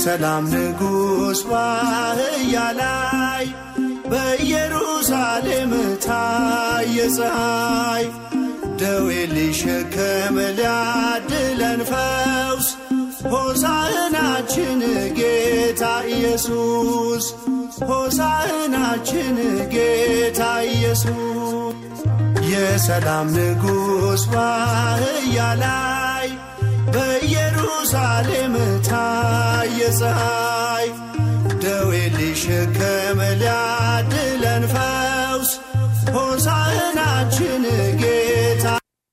የሰላም ንጉሥ ባህያ ላይ በኢየሩሳሌም ታየ ፀሐይ ደዌ ሊሸከም ሊያድለን ፈውስ ሆሳዕናችን ጌታ ኢየሱስ ሆሳዕናችን ጌታ ኢየሱስ የሰላም ንጉሥ ባህያ ላይ በኢየሩሳሌም ታየ ፀሐይ ደዌ ሊሸከም ሊያድለን ፈውስ ሆሳዕናችን ጌታ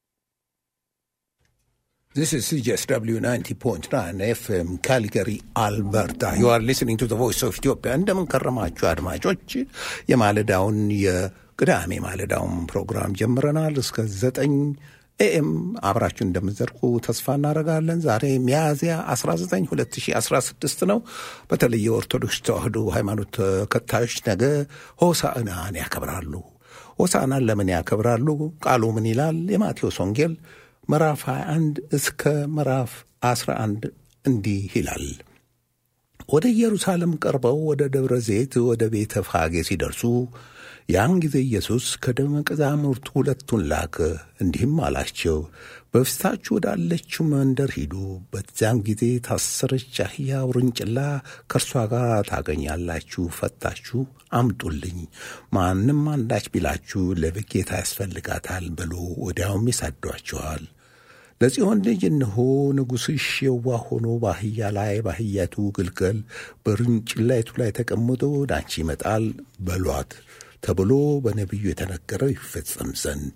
This is CJSW 90.9 FM Calgary, Alberta. You are listening to the voice of Ethiopia. እንደምን ከረማችሁ አድማጮች። የማለዳውን የቅዳሜ ማለዳውን ፕሮግራም ጀምረናል። እስከ ዘጠኝ ኤኤም አብራችሁ እንደምትዘርቁ ተስፋ እናደርጋለን። ዛሬ ሚያዝያ 19 2016 ነው። በተለይ የኦርቶዶክስ ተዋሕዶ ሃይማኖት ተከታዮች ነገ ሆሳዕናን ያከብራሉ። ሆሳዕናን ለምን ያከብራሉ? ቃሉ ምን ይላል? የማቴዎስ ወንጌል ምዕራፍ 21 እስከ ምዕራፍ 11 እንዲህ ይላል። ወደ ኢየሩሳሌም ቀርበው ወደ ደብረ ዘይት ወደ ቤተ ፋጌ ሲደርሱ ያን ጊዜ ኢየሱስ ከደቀ መዛሙርቱ ሁለቱን ላከ፣ እንዲህም አላቸው፣ በፊታችሁ ወዳለችው መንደር ሂዱ። በዚያን ጊዜ ታሰረች አህያ ውርንጭላ ከእርሷ ጋር ታገኛላችሁ፣ ፈታችሁ አምጡልኝ። ማንም አንዳች ቢላችሁ ለጌታ ያስፈልጋታል ብሎ ወዲያውም ይሰዷችኋል። ለጽዮን ልጅ እነሆ ንጉሥሽ የዋህ ሆኖ በአህያ ላይ በአህያቱ ግልገል በውርንጭላይቱ ላይ ተቀምጦ ወደ አንቺ ይመጣል በሏት ተብሎ በነቢዩ የተነገረው ይፈጸም ዘንድ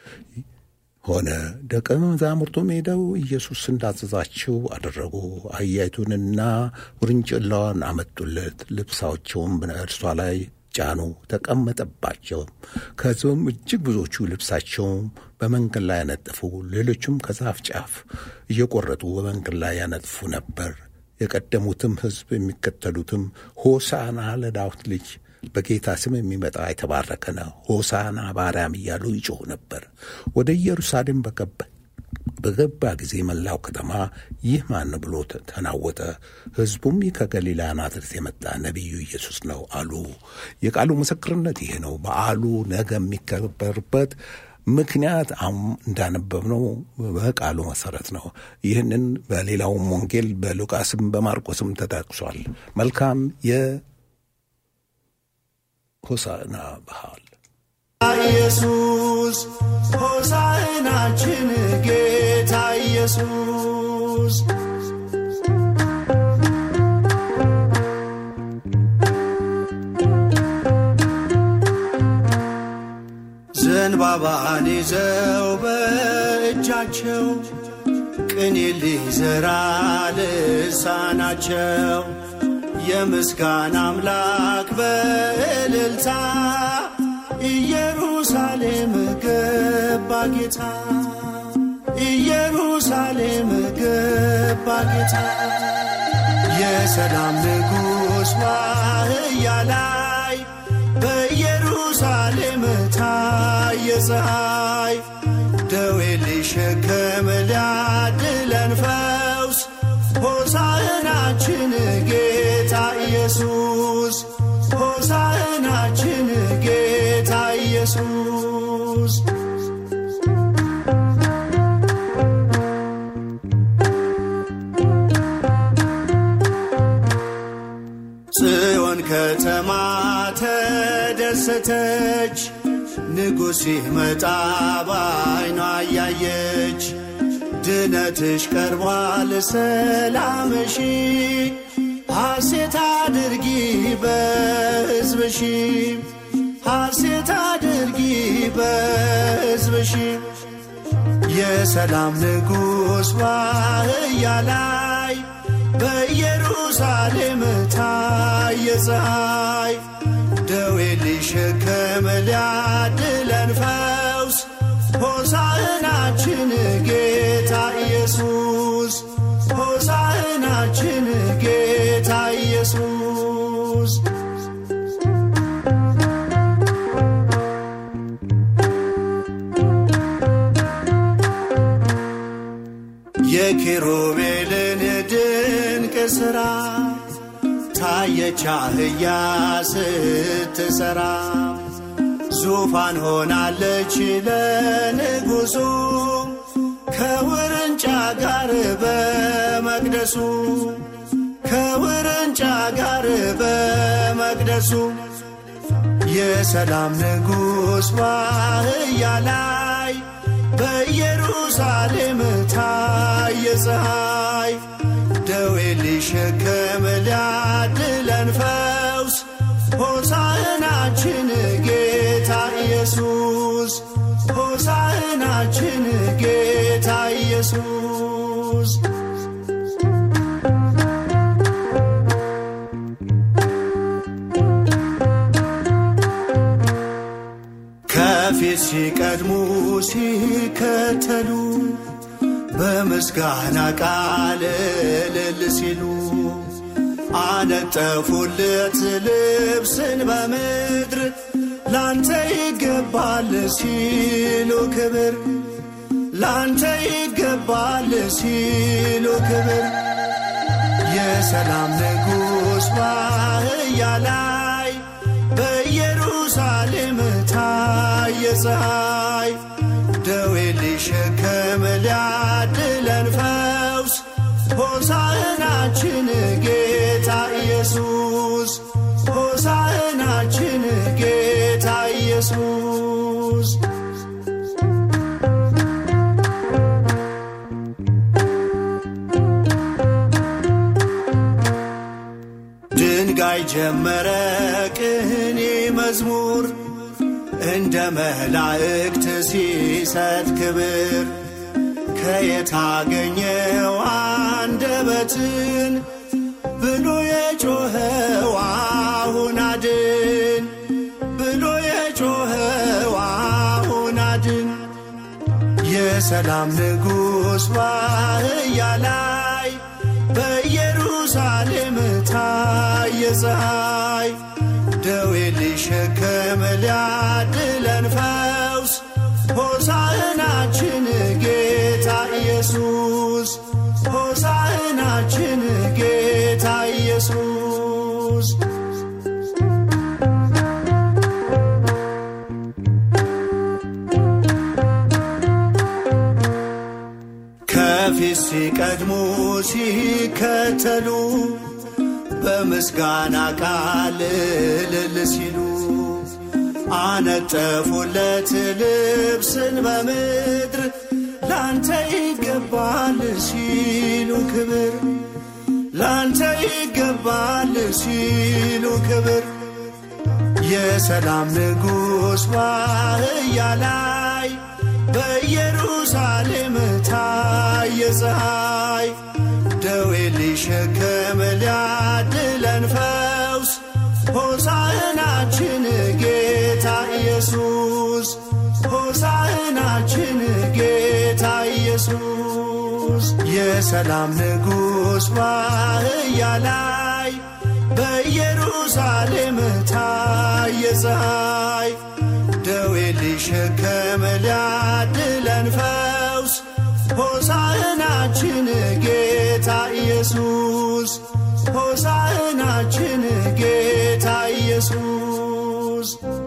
ሆነ። ደቀ መዛሙርቱም ሄደው ኢየሱስ እንዳዘዛቸው አደረጉ። አህያይቱንና ውርንጭላዋን አመጡለት፣ ልብሳቸውም በእርሷ ላይ ጫኑ፣ ተቀመጠባቸው። ከሕዝብም እጅግ ብዙዎቹ ልብሳቸውም በመንገድ ላይ ያነጥፉ፣ ሌሎቹም ከዛፍ ጫፍ እየቆረጡ በመንገድ ላይ ያነጥፉ ነበር። የቀደሙትም ሕዝብ የሚከተሉትም ሆሳና ለዳዊት ልጅ በጌታ ስም የሚመጣ የተባረከ ነው፣ ሆሳና በአርያም እያሉ ይጮኹ ነበር። ወደ ኢየሩሳሌም በገባ ጊዜ መላው ከተማ ይህ ማን ብሎ ተናወጠ። ሕዝቡም ይህ ከገሊላ ናዝሬት የመጣ ነቢዩ ኢየሱስ ነው አሉ። የቃሉ ምስክርነት ይሄ ነው። በዓሉ ነገ የሚከበርበት ምክንያት አሁን እንዳነበብነው በቃሉ መሰረት ነው። ይህንን በሌላውም ወንጌል በሉቃስም በማርቆስም ተጠቅሷል። መልካም የሆሳዕና በዓል ኢየሱስ ሆሳዕናችን ጌታ ኢየሱስ ዘንባባን ይዘው በእጃቸው ቅኔ ሊዘራ ልሳናቸው የምስጋና አምላክ በእልልታ ኢየሩሳሌም ገባ ጌታ ኢየሩሳሌም ገባ ጌታ የሰላም ንጉሥ ባህያ ላይ በኢየሩሳሌም ታየ ፀሐይ ደዌ ሊሸከም ሊያድለን ፈውስ ሆሳዕናችን ጌታ ኢየሱስ ሆሳዕናችን ጌታ ኢየሱስ ጽዮን ከተማ ተደሰተች፣ ንጉሥ ሲመጣ ባይኗ እያየች ድነትሽ ቀርቧል ሰላምሺ ሐሴት አድርጊ በሕዝብሺ ሐሴት አድርጊ በሕዝብሺ የሰላም ንጉሥ ባህያ ላይ በኢየሩሳሌም ታየ ፀሐይ ደዌ ሊሸከም ሊያድለን ፈውስ ሆሳዕናችን ጌታ ኢየሱስ ሆሳዕናችን ጌታ ኢየሱስ የኪሩቤልን ድንቅ ሥራ አየች አህያ ስትሰራ ዙፋን ሆናለች ለንጉሡ ከውርንጫ ጋር በመቅደሱ ከውርንጫ ጋር በመቅደሱ የሰላም ንጉሥ ባህያ ላይ በኢየሩሳሌም ታየ ፀሐይ ደዌ ሊሸከም ሊያድለን ፈውስ ሆሳዕናችን ጌታ ኢየሱስ ሆሳዕናችን ጌታ ኢየሱስ ከፊት ሲቀድሙ ሲከተሉ በምስጋና ቃል እልል ሲሉ አነጠፉለት ልብስን በምድር ላንተ ይገባል ሲሉ ክብር ላንተ ይገባል ሲሉ ክብር የሰላም ንጉሥ ባህያ ላይ በኢየሩሳሌም ታየ ፀሐይ ደዌ ሊሸከም ሊያድለን ፈውስ ሆሳዕናችን ጌታ ኢየሱስ ሆሳዕናችን ጌታ ኢየሱስ ድንጋይ ጀመረ ቅኔ መዝሙር እንደ መላእክት ሲሰጥ ክብር ከየት አገኘው አንደበትን ብሎ የጮኸው አሁን አድን ብሎ የጮኸው አሁን አድን የሰላም ንጉሥ ባህያ ላይ በኢየሩሳሌም ታየ ፀሐይ ደዌ ሊሸከም ሊያድለን ፈውስ ሆሳዕናችን ጌታ ኢየሱስ ሆሳዕናችን ጌታ ኢየሱስ ከፊት ሲቀድሙ ሲከተሉ በምስጋና ቃል እልል ሲሉ አነጠፉለት ልብስን በምድር ላንተ ይገባል ሲሉ ክብር ላንተ ይገባል ሲሉ ክብር የሰላም ንጉሥ ባህያ ላይ በኢየሩሳሌም ታየ ፀሐይ ደዌ ሊሸከም ሊያድለን ፈውስ ሆሳዕናችን ጌታ ኢየሱስ ሆሳዕናችን ጌታ ኢየሱስ የሰላም ንጉሥ ባህያ ላይ በኢየሩሳሌም ታየ ፀሐይ ደዌ ሊሸከም ሊያድለን ፈውስ ሆሳዕናችን ጌታ ኢየሱስ ሆሳዕናችን ጌታ ኢየሱስ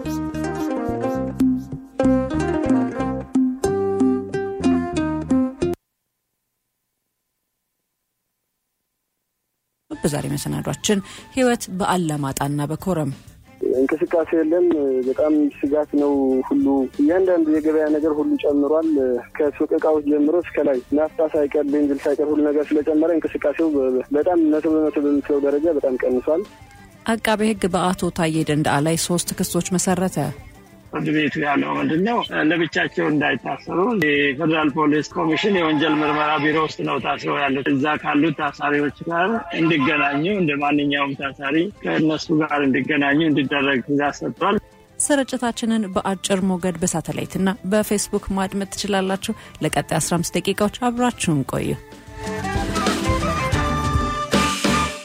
በዛሬ መሰናዷችን ህይወት በአላማጣና በኮረም እንቅስቃሴ የለም። በጣም ስጋት ነው። ሁሉ እያንዳንዱ የገበያ ነገር ሁሉ ጨምሯል። ከሱቅ እቃዎች ጀምሮ እስከ ላይ ናፍጣ ሳይቀር ቤንዚል ሳይቀር ሁሉ ነገር ስለጨመረ እንቅስቃሴው በጣም መቶ በመቶ በምስለው ደረጃ በጣም ቀንሷል። አቃቤ ህግ በአቶ ታዬ ደንደአ ላይ ሶስት ክሶች መሰረተ። ፍርድ ቤቱ ያለው ምንድን ነው? ለብቻቸው እንዳይታሰሩ የፌዴራል ፖሊስ ኮሚሽን የወንጀል ምርመራ ቢሮ ውስጥ ነው ታስረው ያሉት። እዛ ካሉት ታሳሪዎች ጋር እንዲገናኙ እንደ ማንኛውም ታሳሪ ከእነሱ ጋር እንዲገናኙ እንዲደረግ ትእዛዝ ሰጥቷል። ስርጭታችንን በአጭር ሞገድ በሳተላይትና በፌስቡክ ማድመጥ ትችላላችሁ። ለቀጣይ 15 ደቂቃዎች አብራችሁን ቆዩ።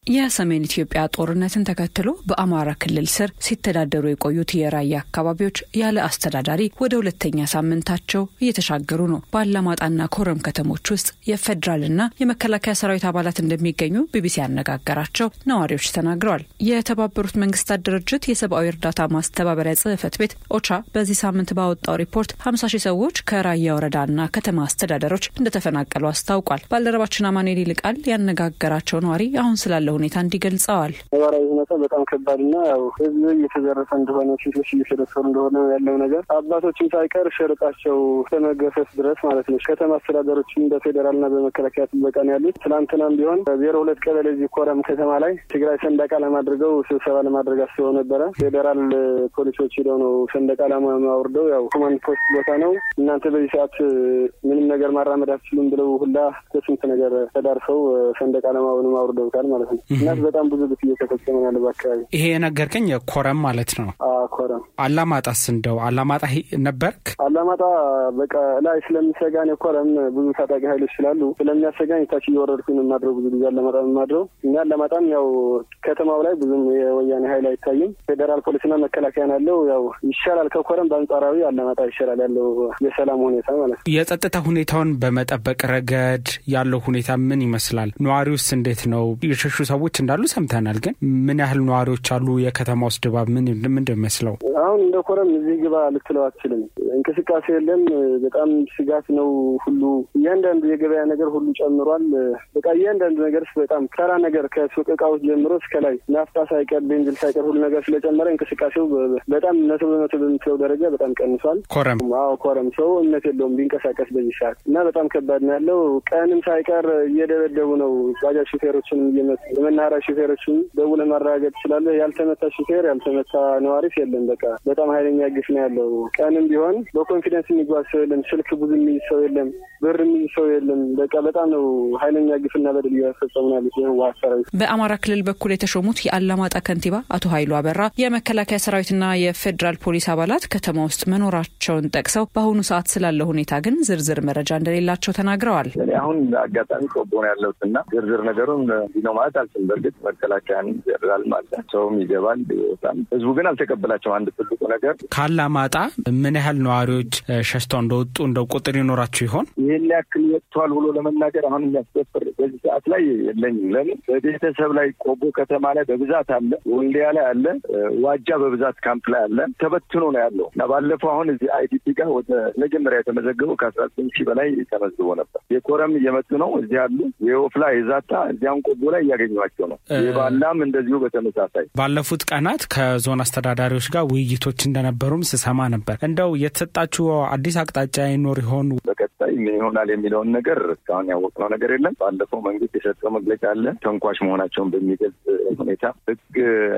የሰሜን ኢትዮጵያ ጦርነትን ተከትሎ በአማራ ክልል ስር ሲተዳደሩ የቆዩት የራያ አካባቢዎች ያለ አስተዳዳሪ ወደ ሁለተኛ ሳምንታቸው እየተሻገሩ ነው። በአላማጣና ኮረም ከተሞች ውስጥ የፌዴራልና የመከላከያ ሰራዊት አባላት እንደሚገኙ ቢቢሲ ያነጋገራቸው ነዋሪዎች ተናግረዋል። የተባበሩት መንግስታት ድርጅት የሰብአዊ እርዳታ ማስተባበሪያ ጽህፈት ቤት ኦቻ በዚህ ሳምንት ባወጣው ሪፖርት 50 ሺህ ሰዎች ከራያ ወረዳና ከተማ አስተዳደሮች እንደተፈናቀሉ አስታውቋል። ባልደረባችን አማኑኤል ይልቃል ያነጋገራቸው ነዋሪ አሁን ስላለ ሁኔታ እንዲገልጸዋል። ነባራዊ ሁኔታ በጣም ከባድና ያው ህዝብ እየተዘረፈ እንደሆነ፣ ሴቶች እየተደፈሩ እንደሆነ ያለው ነገር አባቶችም ሳይቀር ሸርጣቸው እስከመገፈፍ ድረስ ማለት ነው። ከተማ አስተዳደሮችም በፌዴራልና በመከላከያ ጥበቃ ነው ያሉት። ትናንትናም ቢሆን ዜሮ ሁለት ቀበሌ እዚህ ኮረም ከተማ ላይ ትግራይ ሰንደቅ ዓላማ አድርገው ስብሰባ ለማድረግ አስበው ነበረ። ፌዴራል ፖሊሶች ሄደው ነው ሰንደቅ ዓላማ አውርደው ያው ኮማንድ ፖስት ቦታ ነው እናንተ በዚህ ሰዓት ምንም ነገር ማራመድ አትችሉም ብለው ሁላ ከስንት ነገር ተዳርሰው ሰንደቅ ዓላማውንም አውርደውታል ማለት ነው። እናት በጣም ብዙ ግፍ እየተፈጸመ ያለ በአካባቢ ይሄ የነገርከኝ ኮረም ማለት ነው። ኮረም አላማጣስ እንደው አላማጣ ነበርክ? አላማጣ በቃ ላይ ስለሚሰጋን የኮረም ብዙ ታጣቂ ኃይሎች ስላሉ ስለሚያሰጋኝ ታች እየወረድኩኝ የማድረው ብዙ ጊዜ አላማጣ የማድረው እኛ አላማጣም ያው ከተማው ላይ ብዙም የወያኔ ኃይል አይታይም። ፌዴራል ፖሊስና መከላከያ ያለው ያው ይሻላል ከኮረም በአንጻራዊ አላማጣ ይሻላል ያለው የሰላም ሁኔታ ማለት ነው። የጸጥታ ሁኔታውን በመጠበቅ ረገድ ያለው ሁኔታ ምን ይመስላል? ነዋሪውስ እንዴት ነው? የሸሹ ሰዎች እንዳሉ ሰምተናል። ግን ምን ያህል ነዋሪዎች አሉ? የከተማ ውስጥ ድባብ ምን ምንድን መስለው? አሁን እንደ ኮረም እዚህ ግባ ልትለው አትችልም። እንቅስቃሴ የለም። በጣም ስጋት ነው። ሁሉ እያንዳንዱ የገበያ ነገር ሁሉ ጨምሯል። በቃ እያንዳንዱ ነገር በጣም ተራ ነገር ከሱቅ እቃዎች ጀምሮ እስከ ላይ ናፍጣ ሳይቀር ቤንዚል ሳይቀር ሁሉ ነገር ስለጨመረ እንቅስቃሴው በጣም መቶ በመቶ በምትለው ደረጃ በጣም ቀንሷል። ኮረም አዎ ኮረም ሰው እምነት የለውም ቢንቀሳቀስ በዚህ ሰዓት እና በጣም ከባድ ነው ያለው። ቀንም ሳይቀር እየደበደቡ ነው። ባጃጅ ሹፌሮችን እየመቱ የመናኸሪያ ሹፌሮችን ደውለህ ማረጋገጥ ትችላለህ። ያልተመታ ሹፌር ያልተመታ ነዋሪስ የለም። በቃ በጣም ሀይለኛ ግፍ ነው ያለው። ቀንም ቢሆን በኮንፊደንስ የሚጓዝ ሰው የለም። ስልክ ብዙ የሚይዝ ሰው የለም። ብር የሚይዝ ሰው የለም። በቃ በጣም ነው ሀይለኛ ግፍና በደል እያፈጸሙ ነው ያሉት የህወሓት ሰራዊት። በአማራ ክልል በኩል የተሾሙት የአላማጣ ከንቲባ አቶ ኃይሉ አበራ የመከላከያ ሰራዊትና የፌዴራል ፖሊስ አባላት ከተማ ውስጥ መኖራቸውን ጠቅሰው በአሁኑ ሰዓት ስላለው ሁኔታ ግን ዝርዝር መረጃ እንደሌላቸው ተናግረዋል። እኔ አሁን አጋጣሚ ቆቦ ነው ያለሁት እና ዝርዝር ነገሩን እንዲህ ነው ማለት አልችልም። በእርግጥ መከላከያን ፌዴራል ማለት ሰውም ይገባል ይወጣል። ህዝቡ ግን አልተቀበላቸውም። አንድ ትልቁ ነገር ካላማጣ ምን ያህል ነዋሪዎች ሸሽተው እንደወጡ እንደው ቁጥር ይኖራቸው ይሆን? ይህን ያክል ወጥተዋል ብሎ ለመናገር አሁን የሚያስደፍር በዚህ ሰዓት ላይ የለኝም። ለምን በቤተሰብ ላይ ቆቦ ከተማ ላይ በብዛት አለ፣ ወልዲያ ላይ አለ፣ ዋጃ በብዛት ካምፕ ላይ አለ። ተበትኖ ነው ያለው እና ባለፈው አሁን እዚህ አይዲፒ ጋር ወደ መጀመሪያ የተመዘገበው ከአስራ ዘጠኝ ሺህ በላይ ተመዝግቦ ነበር። የኮረም እየመጡ ነው እዚህ አሉ። የወፍላ የዛታ እዚያም ቆቦ ላይ እያገኟቸው ነው። የባላም እንደዚሁ በተመሳሳይ ባለፉት ቀናት ከዞን አስተዳዳሪዎች ጋር ውይይቶች እንደነበሩም ስሰማ ነበር። እንደው የተሰጣችሁ አዲስ አቅጣጫ ይኖር ይሆን? በቀጣይ ምን ይሆናል የሚለውን ነገር እስካሁን ያወቅነው ነገር የለም። ባለፈው መንግስት የሰጠው መግለጫ አለ። ተንኳሽ መሆናቸውን በሚገልጽ ሁኔታ ህግ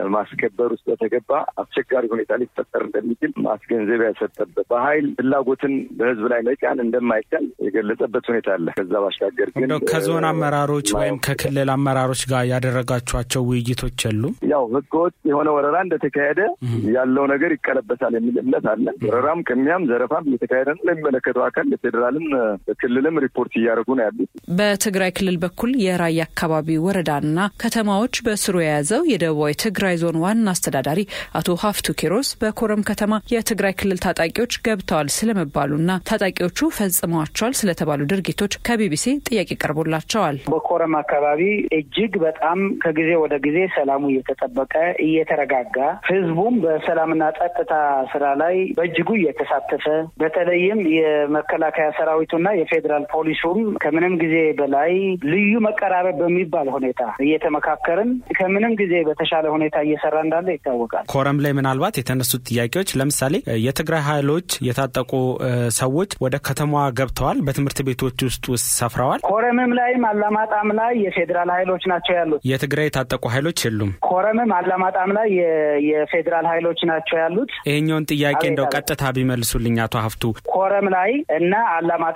ማስከበር ውስጥ በተገባ አስቸጋሪ ሁኔታ ሊፈጠር እንደሚችል ማስገንዘቢያ የሰጠበት በኃይል ፍላጎትን በህዝብ ላይ መጫን እንደማይቻል የገለጸበት ሁኔታ አለ። ከዛ ባሻገር ግን እንደው ከዞን አመራሮች ወይም ከክልል አመራሮች ጋር ያደረጋችኋቸው ውይይቶች የሉም? ያው ህገወጥ የሆነ ወረራ እንደተካሄደ ያለው ነገር ይቀለበሳል የሚል እምነት አለ። ወረራም፣ ቅሚያም፣ ዘረፋም እየተካሄደ ነው። ለሚመለከተው አካል ለፌዴራልም ክልልም ሪፖርት እያደረጉ ነው ያሉት። በትግራይ ክልል በኩል የራያ አካባቢ ወረዳና ከተማዎች በስሩ የያዘው የደቡባዊ ትግራይ ዞን ዋና አስተዳዳሪ አቶ ሀፍቱ ኪሮስ በኮረም ከተማ የትግራይ ክልል ታጣቂዎች ገብተዋል ስለመባሉና ታጣቂዎቹ ፈጽመዋቸዋል ስለተባሉ ድርጊቶች ከቢቢሲ ጥያቄ ቀርቦላቸዋል። በኮረም አካባቢ እጅግ በጣም ከጊዜ ወደ ጊዜ ሰላሙ እየተጠበቀ እየተረጋጋ ህዝቡም በሰላምና ጸጥታ ስራ ላይ በእጅጉ እየተሳተፈ በተለይም የመከላከያ ሰራዊቱና የፌዴራል ፖሊሱም ከምንም ጊዜ በላይ ልዩ መቀራረብ በሚባል ሁኔታ እየተመካከርን ከምንም ጊዜ በተሻለ ሁኔታ እየሰራ እንዳለ ይታወቃል። ኮረም ላይ ምናልባት የተነሱት ጥያቄዎች ለምሳሌ የትግራይ ኃይሎች የታጠቁ ሰዎች ወደ ከተማዋ ገብተዋል፣ በትምህርት ቤቶች ውስጥ ውስጥ ሰፍረዋል። ኮረምም ላይም አላማጣም ላይ የፌዴራል ኃይሎች ናቸው ያሉት። የትግራይ የታጠቁ ኃይሎች የሉም። ኮረምም አላማጣም ላይ የፌዴራል ኃይሎች ናቸው ያሉት። ይሄኛውን ጥያቄ እንደው ቀጥታ ቢመልሱልኝ አቶ ሀፍቱ። ኮረም ላይ እና አላማጣ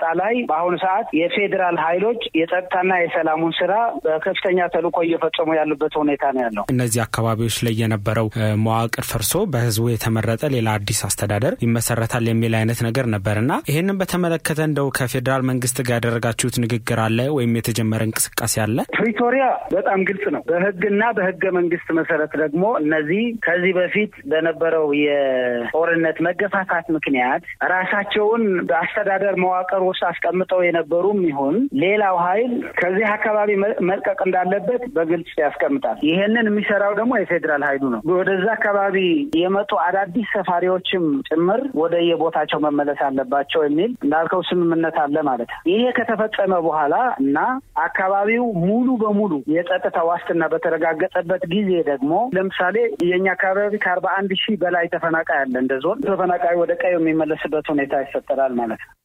በአጠቃላይ በአሁኑ ሰዓት የፌዴራል ኃይሎች የጸጥታና የሰላሙን ስራ በከፍተኛ ተልዕኮ እየፈጸሙ ያሉበት ሁኔታ ነው ያለው። እነዚህ አካባቢዎች ላይ የነበረው መዋቅር ፈርሶ በህዝቡ የተመረጠ ሌላ አዲስ አስተዳደር ይመሰረታል የሚል አይነት ነገር ነበር እና ይህንን በተመለከተ እንደው ከፌዴራል መንግስት ጋር ያደረጋችሁት ንግግር አለ ወይም የተጀመረ እንቅስቃሴ አለ? ፕሪቶሪያ በጣም ግልጽ ነው። በህግና በህገ መንግስት መሰረት ደግሞ እነዚህ ከዚህ በፊት በነበረው የጦርነት መገፋፋት ምክንያት ራሳቸውን በአስተዳደር መዋቅር ውስጥ አስቀምጠው የነበሩም ይሁን ሌላው ኃይል ከዚህ አካባቢ መልቀቅ እንዳለበት በግልጽ ያስቀምጣል። ይሄንን የሚሰራው ደግሞ የፌዴራል ኃይሉ ነው። ወደዛ አካባቢ የመጡ አዳዲስ ሰፋሪዎችም ጭምር ወደ የቦታቸው መመለስ አለባቸው የሚል እንዳልከው ስምምነት አለ ማለት ነው። ይሄ ከተፈጸመ በኋላ እና አካባቢው ሙሉ በሙሉ የጸጥታ ዋስትና በተረጋገጠበት ጊዜ ደግሞ ለምሳሌ የኛ አካባቢ ከአርባ አንድ ሺህ በላይ ተፈናቃይ አለ። እንደ ዞን ተፈናቃይ ወደ ቀዩ የሚመለስበት ሁኔታ ይፈጠራል ማለት ነው።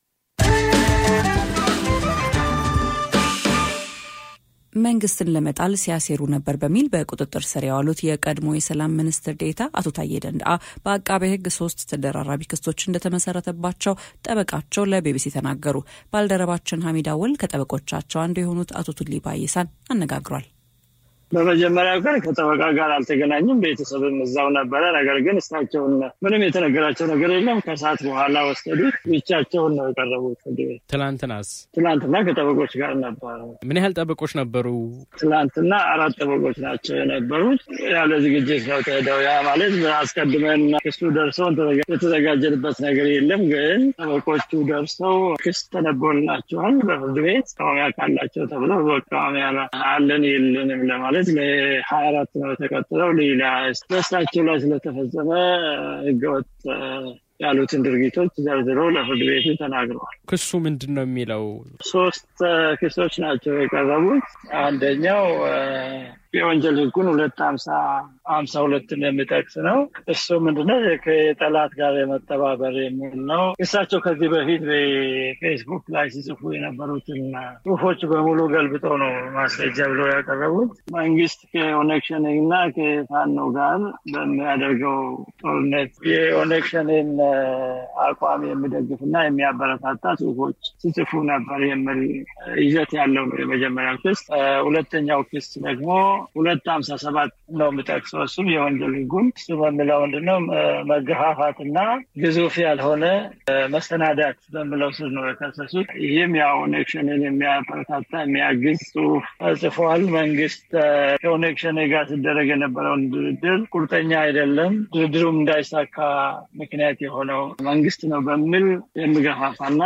መንግስትን ለመጣል ሲያሴሩ ነበር በሚል በቁጥጥር ስር የዋሉት የቀድሞ የሰላም ሚኒስትር ዴኤታ አቶ ታዬ ደንደአ በአቃቤ ሕግ ሶስት ተደራራቢ ክሶች እንደተመሰረተባቸው ጠበቃቸው ለቢቢሲ ተናገሩ። ባልደረባችን ሀሚድ አወል ከጠበቆቻቸው አንዱ የሆኑት አቶ ቱሊ ባይሳን አነጋግሯል። በመጀመሪያው ቀን ከጠበቃ ጋር አልተገናኙም። ቤተሰብም እዛው ነበረ። ነገር ግን እሳቸውን ምንም የተነገራቸው ነገር የለም። ከሰዓት በኋላ ወሰዱት። ብቻቸውን ነው የቀረቡት ፍርድ ቤት። ትላንትናስ? ትላንትና ከጠበቆች ጋር ነበረ። ምን ያህል ጠበቆች ነበሩ? ትላንትና አራት ጠበቆች ናቸው የነበሩት። ያለ ዝግጅት ነው ተሄደው። ያ ማለት አስቀድመን ክሱ ደርሰው የተዘጋጀንበት ነገር የለም። ግን ጠበቆቹ ደርሰው ክስ ተነበልናቸዋል በፍርድ ቤት መቃወሚያ ካላቸው ተብለው መቃወሚያ አለን የለንም ለማለት ማለት ለሀያ አራት ነው የተቀጥለው። ሌላ በእሳቸው ላይ ስለተፈጸመ ህገወጥ ያሉትን ድርጊቶች ዘርዝሮ ለፍርድ ቤቱ ተናግረዋል። ክሱ ምንድን ነው የሚለው? ሶስት ክሶች ናቸው የቀረቡት። አንደኛው የወንጀል ህጉን ሁለት ሀምሳ ሀምሳ ሁለትን የሚጠቅስ ነው። እሱ ምንድነው ከጠላት ጋር የመተባበር የሚል ነው። እሳቸው ከዚህ በፊት በፌስቡክ ላይ ሲጽፉ የነበሩትን ጽሁፎች በሙሉ ገልብጠው ነው ማስረጃ ብለው ያቀረቡት። መንግስት ከኦነግ ሸኔ እና ከፋኖ ጋር በሚያደርገው ጦርነት የኦነግ ሸኔን አቋም የሚደግፍና የሚያበረታታ ጽሁፎች ሲጽፉ ነበር የሚል ይዘት ያለው ነው የመጀመሪያው ክስ። ሁለተኛው ክስ ደግሞ ሁለት ሀምሳ ሰባት ነው የምጠቅሰው። እሱም የወንጀል ህጉን እሱ በሚለው ምንድነው መገፋፋትና ግዙፍ ያልሆነ መሰናዳት በሚለው ስር ነው የከሰሱት። ይህም ያው ኦነግ ሸኔን የሚያበረታታ የሚያግዝ ጽሁፍ ጽፈዋል። መንግስት ከኦነግ ሸኔ ጋር ሲደረግ የነበረውን ድርድር ቁርጠኛ አይደለም፣ ድርድሩም እንዳይሳካ ምክንያት የሆነው መንግስት ነው በሚል የሚገፋፋና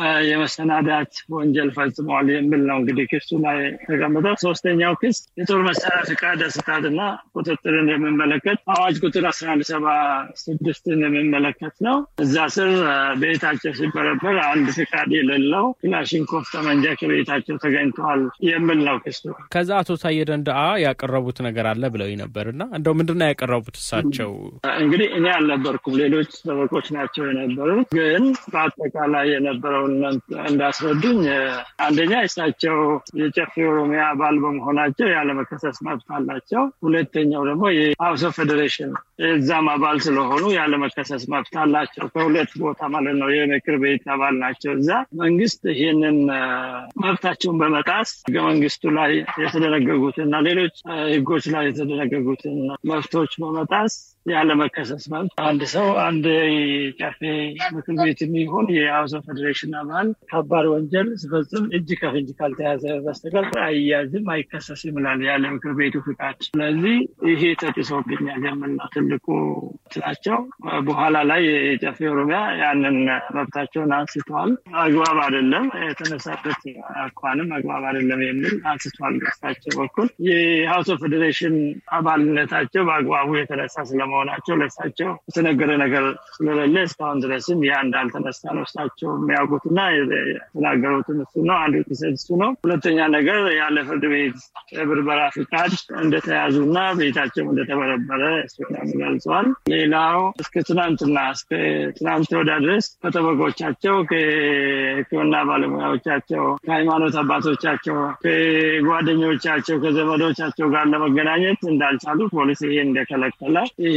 የመሰናዳት ወንጀል ፈጽመዋል የሚል ነው እንግዲህ ክሱ ላይ ተቀምጠው። ሶስተኛው ክስ የጦር መሳሪያ ፍቃድ አሰጣጥና ቁጥጥርን የሚመለከት አዋጅ ቁጥር አስራ አንድ ሰባ ስድስትን የሚመለከት ነው። እዛ ስር ቤታቸው ሲበረበር አንድ ፍቃድ የሌለው ክላሽንኮቭ ጠመንጃ ከቤታቸው ተገኝተዋል የሚል ነው ክሱ። ከዛ አቶ ታዬ ደንደአ ያቀረቡት ነገር አለ ብለው ነበር እና እንደው ምንድነው ያቀረቡት እሳቸው? እንግዲህ እኔ አልነበርኩም፣ ሌሎች ጠበቆች ናቸው የነበሩት። ግን በአጠቃላይ የነበረውን እንዳስረዱኝ አንደኛ እሳቸው የጨፌ ኦሮሚያ አባል በመሆናቸው ያለመከሰስ መብት አላቸው። ሁለተኛው ደግሞ የሀውስ ኦፍ ፌዴሬሽን እዛም አባል ስለሆኑ ያለመከሰስ መብት አላቸው። ከሁለት ቦታ ማለት ነው። የምክር ቤት አባል ናቸው እዛ። መንግስት ይህንን መብታቸውን በመጣስ ህገ መንግስቱ ላይ የተደነገጉትን እና ሌሎች ህጎች ላይ የተደነገጉትን መብቶች በመጣስ ያለመከሰስ መብት አንድ ሰው አንድ ጨፌ ምክር ቤት የሚሆን የሀውስ ኦፍ ፌዴሬሽን አባል ከባድ ወንጀል ሲፈጽም እጅ ከፍንጅ ካልተያዘ በስተቀር አያዝም፣ አይከሰስም ይላል ያለ ምክር ቤቱ ፍቃድ። ስለዚህ ይሄ ተጥሶብኛል የምል ነው ትልቁ ናቸው። በኋላ ላይ የጨፌ ኦሮሚያ ያንን መብታቸውን አንስተዋል። አግባብ አይደለም የተነሳበት አኳንም አግባብ አይደለም የሚል አንስተዋል። በሳቸው በኩል የሀውስ ኦፍ ፌዴሬሽን አባልነታቸው በአግባቡ የተነሳ ስለመሆናቸው ለእሳቸው የተነገረ ነገር ስለሌለ እስካሁን ድረስም ያ እንዳልተነሳ ነው እሳቸው የሚያውቁትና የተናገሩትን እሱ ነው። አንዱ ክሰት እሱ ነው። ሁለተኛ ነገር ያለ ፍርድ ቤት የብርበራ ፍቃድ እንደተያዙና ቤታቸው እንደተበረበረ እሱ ገልጸዋል። ሌላው እስከ ትናንትና እስከ ትናንት ወዳ ድረስ ከጠበቆቻቸው ከሕክምና ባለሙያዎቻቸው ከሃይማኖት አባቶቻቸው ከጓደኞቻቸው ከዘመዶቻቸው ጋር ለመገናኘት እንዳልቻሉ ፖሊስ ይሄ እንደከለከለ ይሄ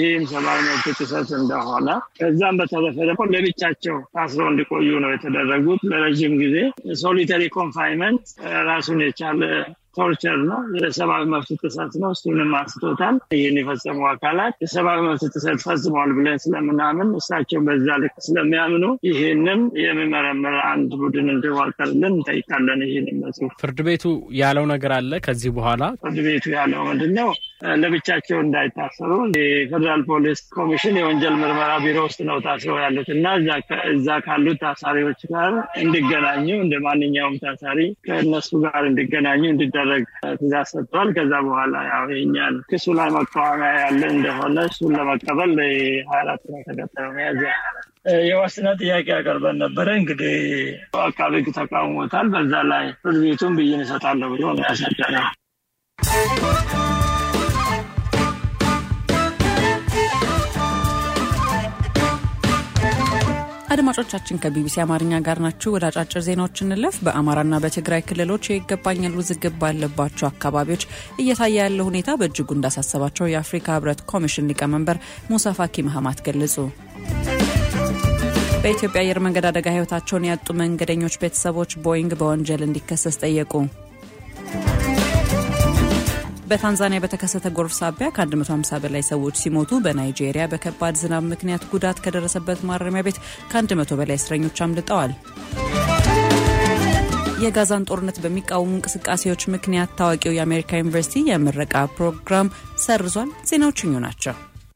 ይህም ሰብአዊ መብት ጥሰት እንደሆነ ከዛም በተረፈ ደግሞ ለብቻቸው ታስረው እንዲቆዩ ነው የተደረጉት ለረዥም ጊዜ ሶሊተሪ ኮንፋይንመንት ራሱን የቻለ ቶርቸር ነው፣ የሰብአዊ መብት ጥሰት ነው። እሱንም አንስቶታል። ይህን የፈጸሙ አካላት የሰብአዊ መብት ጥሰት ፈጽመዋል ብለን ስለምናምን እሳቸው በዛ ልክ ስለሚያምኑ ይህንም የሚመረምር አንድ ቡድን እንዲዋቀርልን እንጠይቃለን። ይህን በጽሁፍ ፍርድ ቤቱ ያለው ነገር አለ። ከዚህ በኋላ ፍርድ ቤቱ ያለው ምንድን ነው? ለብቻቸው እንዳይታሰሩ የፌዴራል ፖሊስ ኮሚሽን የወንጀል ምርመራ ቢሮ ውስጥ ነው ታስረው ያሉት እና እዛ ካሉት ታሳሪዎች ጋር እንዲገናኙ እንደ ማንኛውም ታሳሪ ከእነሱ ጋር እንዲገናኙ እንዲደረግ ትእዛዝ ሰጥቷል። ከዛ በኋላ ያው የኛን ክሱ ላይ መቃወሚያ ያለ እንደሆነ እሱን ለመቀበል ሀያ አራት ነው ተቀጠረ መያዝያ የዋስትና ጥያቄ ያቀርበን ነበረ። እንግዲህ አቃቤ ሕግ ተቃውሞታል። በዛ ላይ ፍርድ ቤቱን ብይን እሰጣለሁ ብሎ ነው ያሳደረው። አድማጮቻችን ከቢቢሲ አማርኛ ጋር ናችሁ። ወደ አጫጭር ዜናዎች እንለፍ። በአማራና በትግራይ ክልሎች የይገባኛል ውዝግብ ባለባቸው አካባቢዎች እየታየ ያለው ሁኔታ በእጅጉ እንዳሳሰባቸው የአፍሪካ ህብረት ኮሚሽን ሊቀመንበር ሙሳ ፋኪ መሀማት ገለጹ። በኢትዮጵያ አየር መንገድ አደጋ ህይወታቸውን ያጡ መንገደኞች ቤተሰቦች ቦይንግ በወንጀል እንዲከሰስ ጠየቁ። በታንዛኒያ በተከሰተ ጎርፍ ሳቢያ ከ150 በላይ ሰዎች ሲሞቱ በናይጄሪያ በከባድ ዝናብ ምክንያት ጉዳት ከደረሰበት ማረሚያ ቤት ከ100 በላይ እስረኞች አምልጠዋል። የጋዛን ጦርነት በሚቃወሙ እንቅስቃሴዎች ምክንያት ታዋቂው የአሜሪካ ዩኒቨርሲቲ የምረቃ ፕሮግራም ሰርዟል። ዜናዎቹ እኙ ናቸው።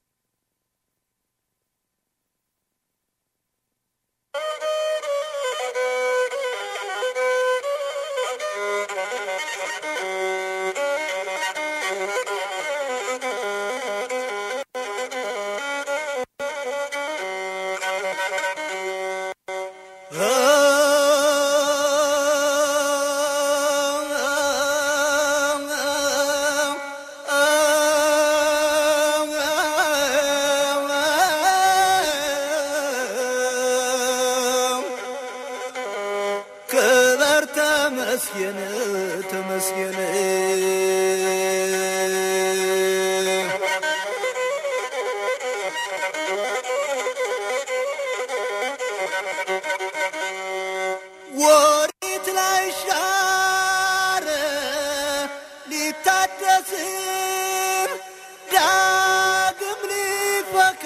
ክበር ተመስገን ተመስገን ወሪት ላይ ሻረ ሊታደስም ዳግም ሊፈካ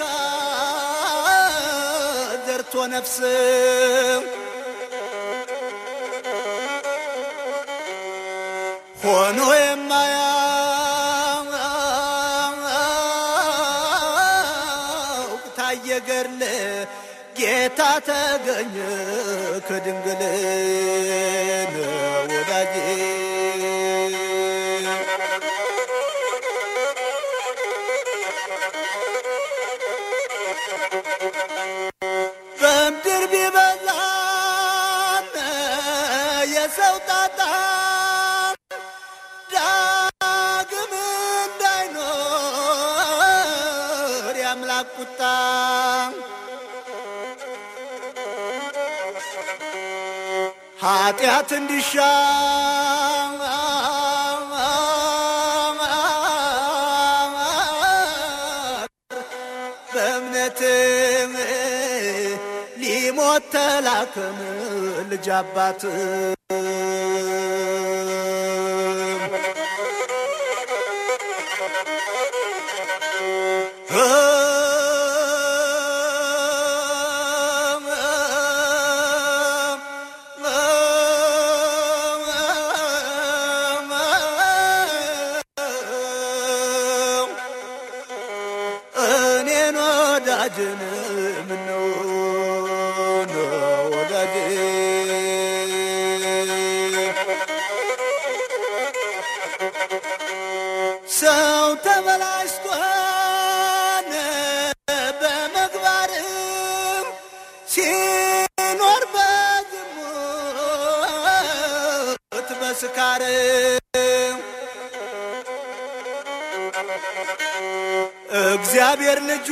ዘርቶ ነፍስም ሆኖ የማያውቅ ታየ ገድል ጌታ ተገኘ ከድንግል ወዳጄ በምድር ቢበዛም የሰው ጣጣ ዳግም እንዳይኖር የአምላክ ቁጣ ኃጢአት እንዲሻር በእምነትም ሊሞት ተላከም ልጅ አባት እኔን ወዳጅን ምነው ወዳጅ ሰው ተበላሽቷን በመግባርም ሲኖር በዝሙት በስካርም እግዚአብሔር ልጁ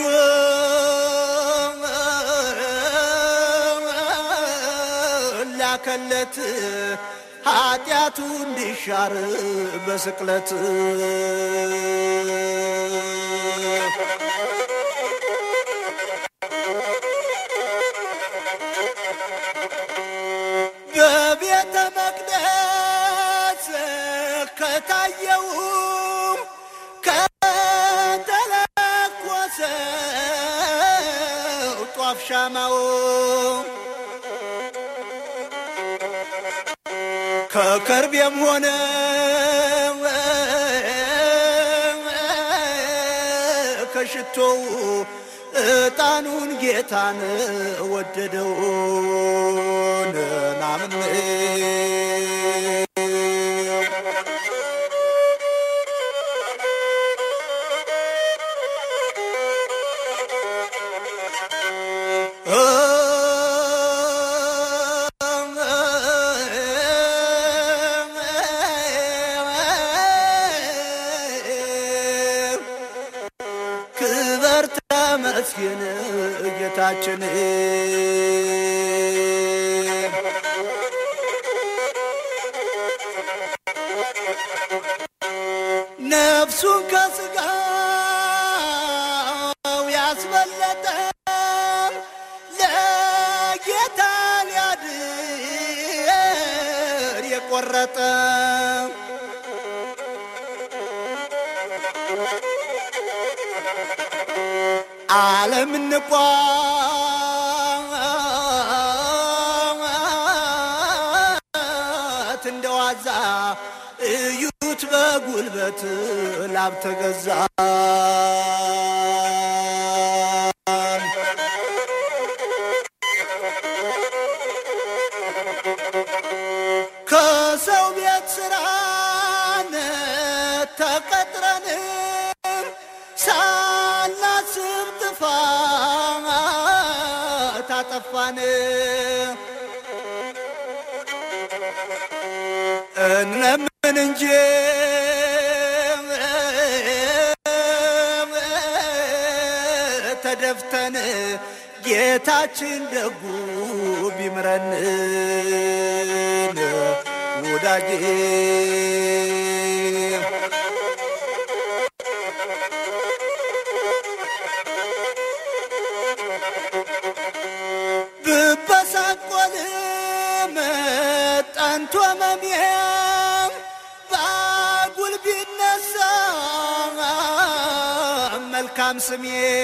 ላከለት ኃጢአቱ እንዲሻር በስቅለት በቤተ መቅደስ ከታየው ከተለኮሰው ጧፍ ሻማው ከከርቤም ሆነ ከሽቶው እጣኑን ጌታን ወደደው ናምን ክበር ተመስገን ጌታችን ነፍሱን ከስጋው ያስበለጠ ለጌታ ሊያድር የቆረጠ ዓለም እንቋት እንደ ዋዛ እዩት በጉልበት ላብ ተገዛ ከሰው ቤት ስራን ተቀጥረን ሳናስብ ጥፋት አጠፋን እንለምን እንጂ ተደፍተን ጌታችን ደጉ ቢምረን ወዳጄ ብበሳቆልም ጠንቶ መሜም ባጉል ቢነሳ መልካም ስሜ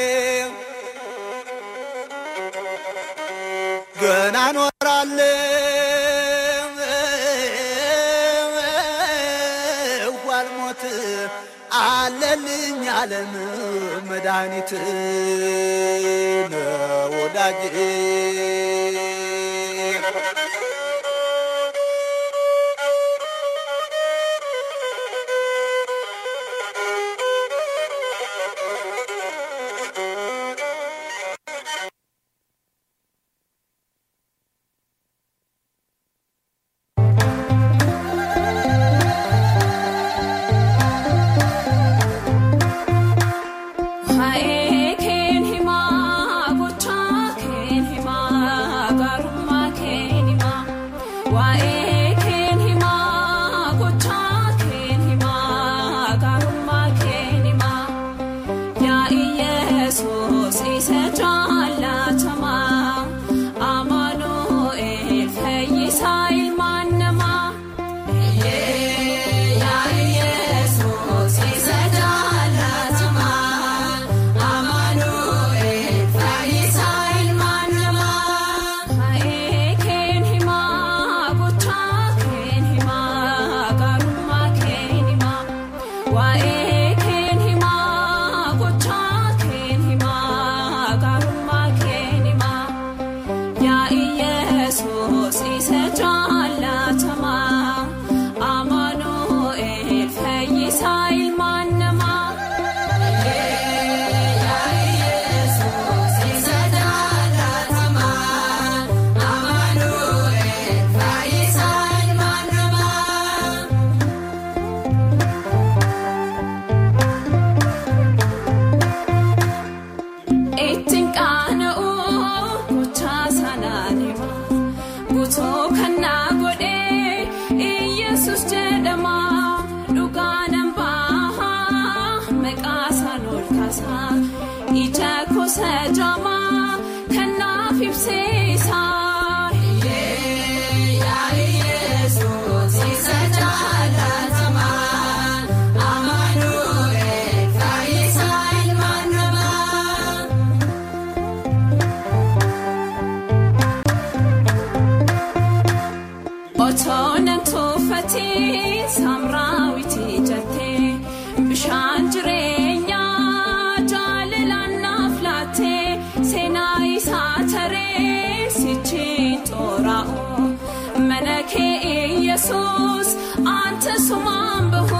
ገና ኖራለሁ አልሞት አለልኝ አለም መድኃኒት ወዳጅ Waa'ee keen himaa gochaa keen himaa gaarummaa keen himaa waa'ee keen himaa gochaa keen himaa gaarummaa keen himaa yaa Iyesuus isa jaallatamaa Amaanu'eel fayyisaa ilmaan namaa. Yaa Iyesuus isa jaallatamaa Amaanu'eel fayyisaa ilmaan namaa. Waa'ee keen himaa gochaa keen himaa gaarummaa keen himaa waa'ee keen himaa gochaa keen himaa gaarummaa keen himaa. Yaa Iyesuus isa jaallatamaa Amaanu'eel fayyisaa ilmaan namaa. Yaa Iyesuus isa jaallatamaa Amaanu'eel fayyisaa ilmaan namaa. ittiin qaana'uu gochaa sanaan hima guutuu kannaa godhee iyyesus jedhama dhugaa nan bahaa maqaa isaan ol kaasaa ija kuusa jaamaa kannaaf ibseesaa otoonan tuuffatiin saamraawwitii jettee bishaan jireenyaa jaalalaan naaf laattee seenaa isaa taree sichiin xooraa'u mana kee yesus anta sumaan bahu.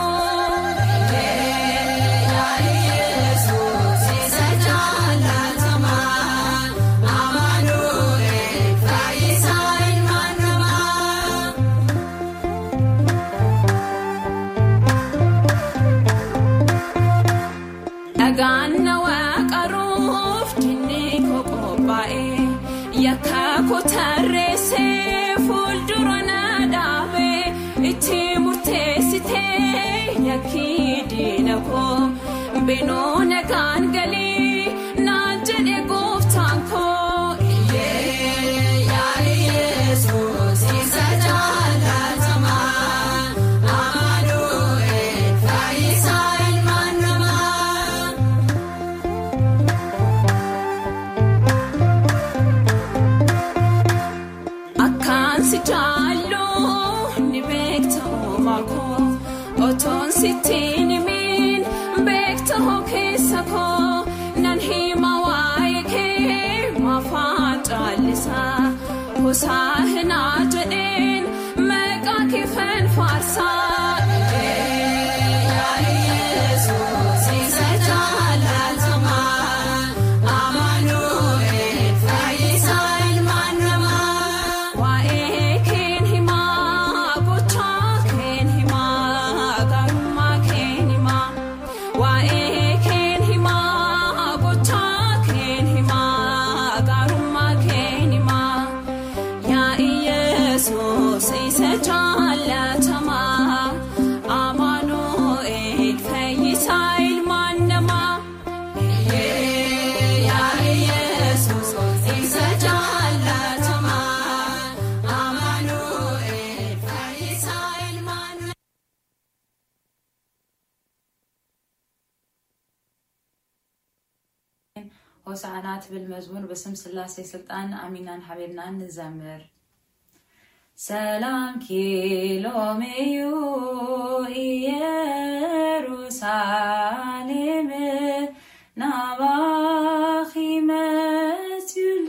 Dhagaan nawaa qaruuf dinnee koo qophaa'ee yakka koo tarreessee fuuldura na dhaabee itti murteessitee yakkii diina koo beenoo nagaan galii naan jedhe gooftaan koo. Isa jaalatamaa amaanu'eel fayyisaa ilmaan namaa. Akkaan si jaalluu ni beekta uumaa koo otoon sitti nimiin beekta hoo keessa koo nan hima waa'ee kee maafaan caallisaa kusaa hinaa jedheen maqaa kee faarsaa. Isa jaalatamaa amaanu'eel fayyisaa ilmaan namaa. Waa'ee keen himaa gochaa keen himaa gaarummaa keen himaa. Waa'ee keen himaa gochaa keen himaa gaarummaa keen himaa. Yaa Iyesuus isa jaalatamaa amaanu'eel fayyisaa ilmaan namaa. Yaa Iyesuus isa jaalatamaa amaanu'eel fayyisaa ilmaan namaa. ሆሳዕናት ብል መዝሙር በስም ስላሴ ስልጣን አሚናን ሀቤብናን እንዘምር ሰላም ኪሎሜዩ ኢየሩሳሌም ናባኺ መትዩሎ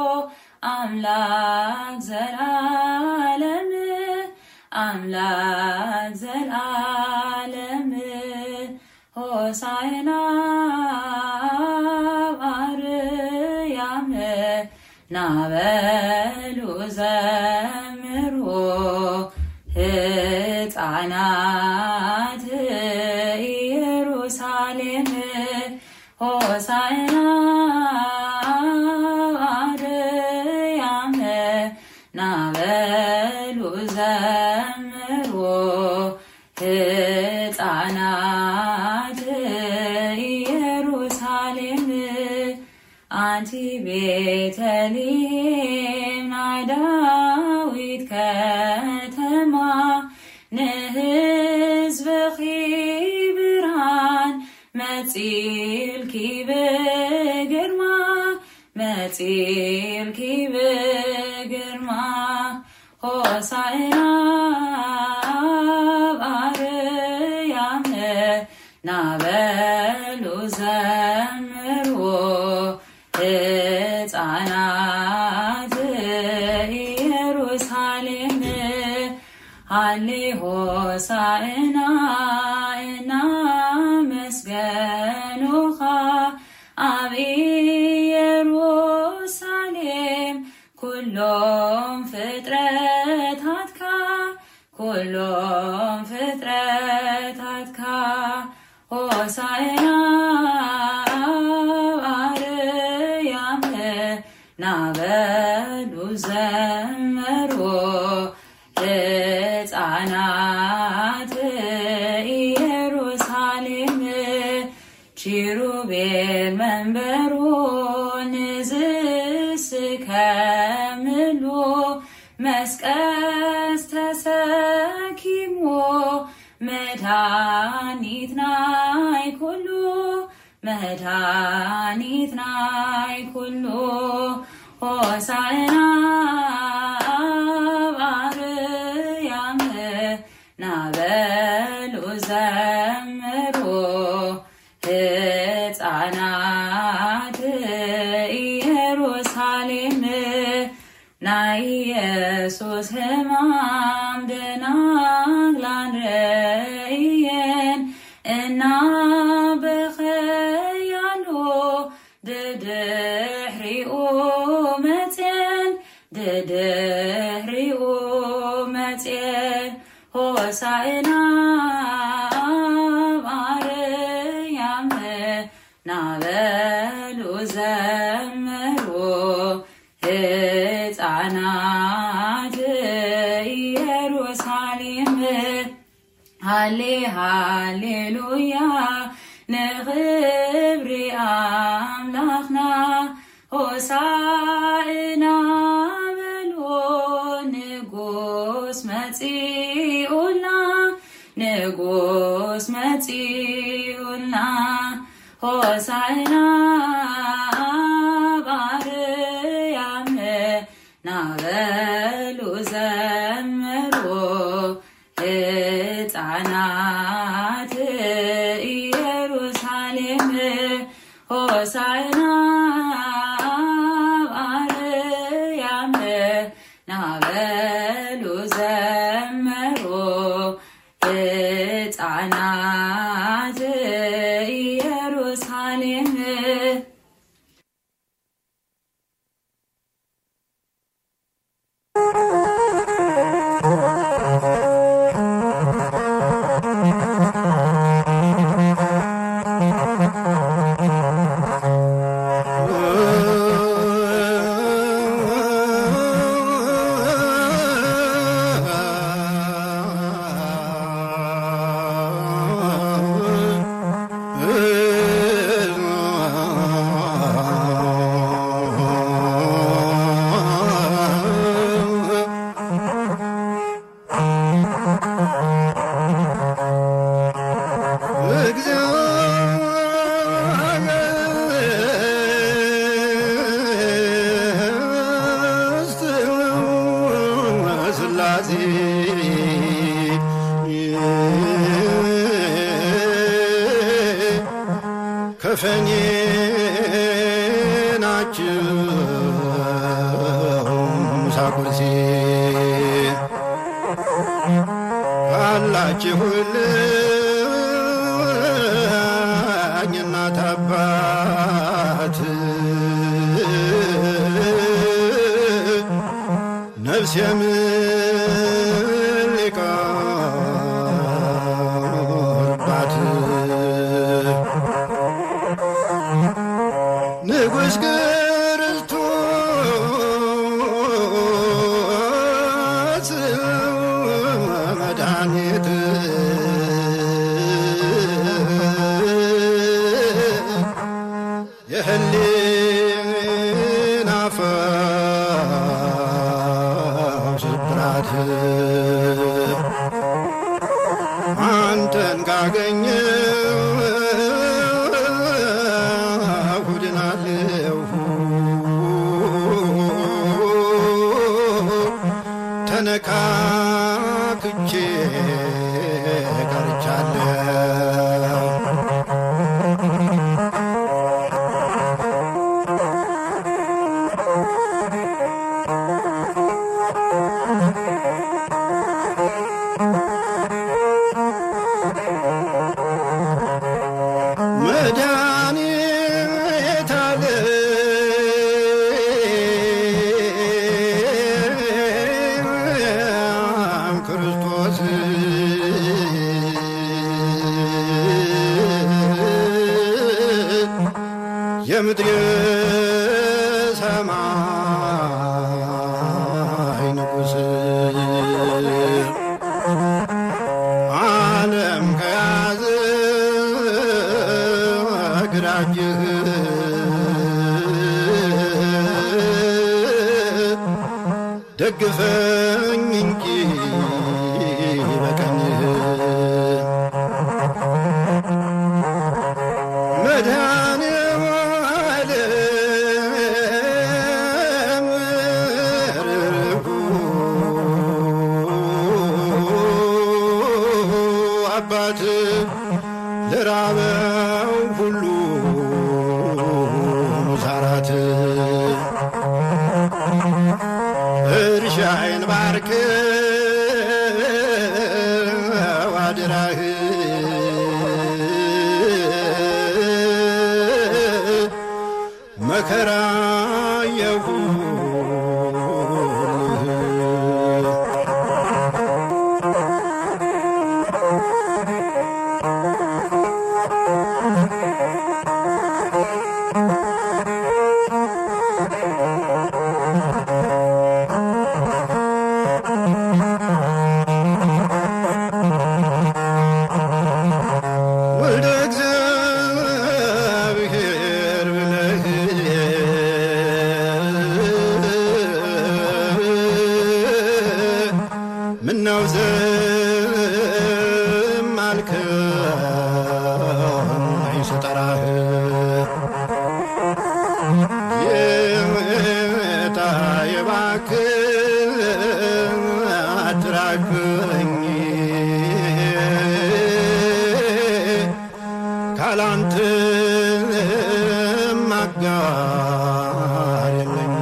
አምላክ ዘላለም አምላክ ዘላለም ሆሳዕና ባርያም ናበሉ ዘምሮ ሕፃናት ኢየሩሳሌም ሆሳዕና ባርያም ናበሉ ዘምሮ ሕፃናት ኢየሩሳሌም አንቲ ቤተልሔም ናይ ዳዊት ከተማ ንህዝብኺ ብርሃን መጺልኪ ብግርማ መጺልኪ ብግርማ ሆሳዕና በአርያም ናበሉ ዘምሮ ሕፃናት ኢየሩሳሌም ሃሌ ሆሳዕና እናመስገኑኻ ኣብ ኢየሩሳሌም ኩሎም ፍጥረታትካ ኩሎም ፍጥረታትካ ሆሳዕና አርያም ናበሉ ዘመሮ ሕፃናት ኢየሩሳሌም ኪሩቤል መንበሮ ንዝስከምሉ መስቀስ ተሰኪሞ መድኃኒት ናይ ኩሉ መድኃኒት ናይ ኩሉ ሆሳዕና ኢየሱስ ሕማም ደናግላን ረእየን እና በኸያሎ ድድሕሪኡ መፅን ድድሕሪኡ መፅን ሆሳእና አርያም ናበሉ ዘምሩ ሕፃናት ኢየሩሳሌም ሃሌ ሃሌሉያ ንኽብሪ ኣምላኽና ሆሳእና በሎ ንጉስ መፂኡልና ንጉስ መፂኡልና ሆሳእና ባርያም ናበሉ ዘምሩ ሕፃናት ኢየሩሳሌም ሆሳእና ባርያም ናበሉ ዘምሩ ሕፃናት ኢየሩሳሌም ስላሴ ከፈኔ ናችሁ ሳቁርሴ አላችሁልኝ እናት አባት ነፍስ የምልቃባት ንጉሥ ክርስቶስ መድኃኒት የህሊና ፈውስ ብራት አንተን ካገኘሁ ድናለሁ ተነካክቼ ቀርቻለሁ መድኃኒተ ዓለም ክርስቶስ የምድር ሰማይ ንጉሥ ዓለም ከያዘ ግራጅህ ደግፈኝ እንጂ በቀኝህ መድኃኔዓለም ርኅሩህ አባት ለራበው ሁሉ ዛራት እርሻዬን ባርክ አልከው አደራህ መከራ ወልደ እግዚአብሔር ብለህ ምነው ዝም አልከኝ ስጠራህ የመጣ የባክህ አትራቅኝ ካላንተ አጋር የለኝ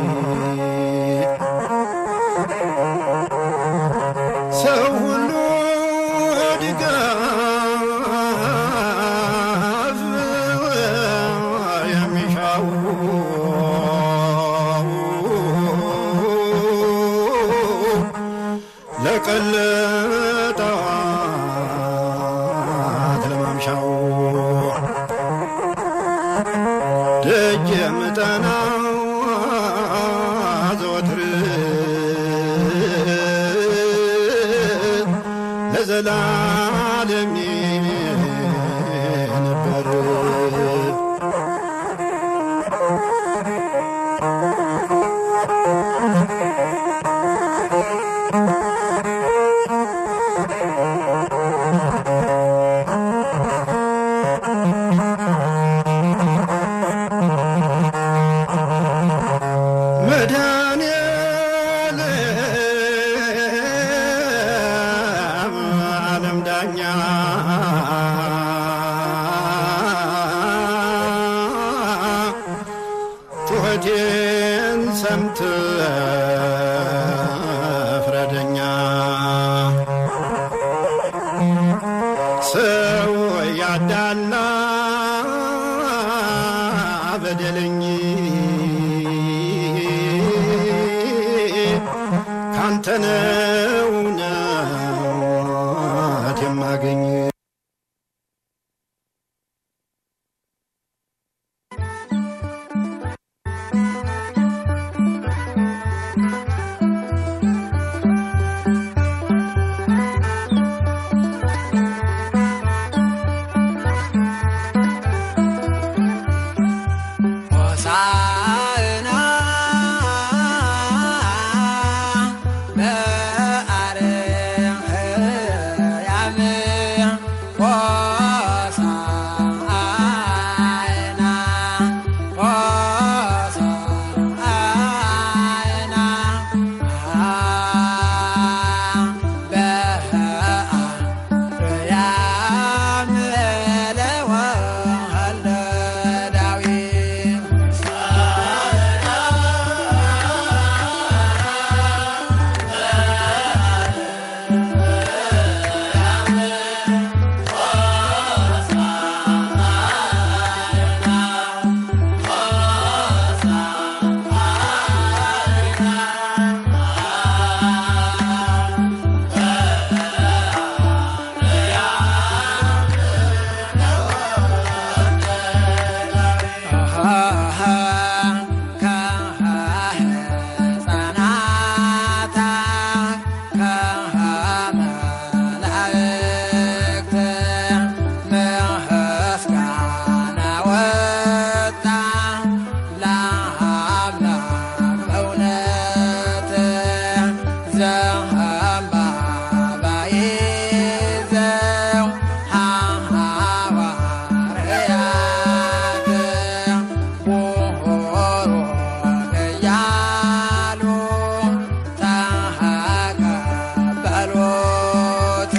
ሰው ሁሉ ድጋፍ የሚሻው ለቀለጠዋት ለማምሻው ደጅ የምጠናው ዘወትር ለዘላለም ነበር መድኃኔዓለም ዓለም ዳኛ ጩኸቴን ሰምተህ ፍረደኛ ሰው ያዳላ በደለኝ ካንተ ነው እውነት የማገኝ ሆሳዕና በአርያም ሆሳዕና ሆሳዕና በአርያም ለወልደ ዳዊት ከሕፃናት ከመላእክት ምስጋና ወጣ ለአምላክ በእውነት ዘንባባ ይዘው ሐዋርያት ቡሩክ እያሉ ተቀበሉት።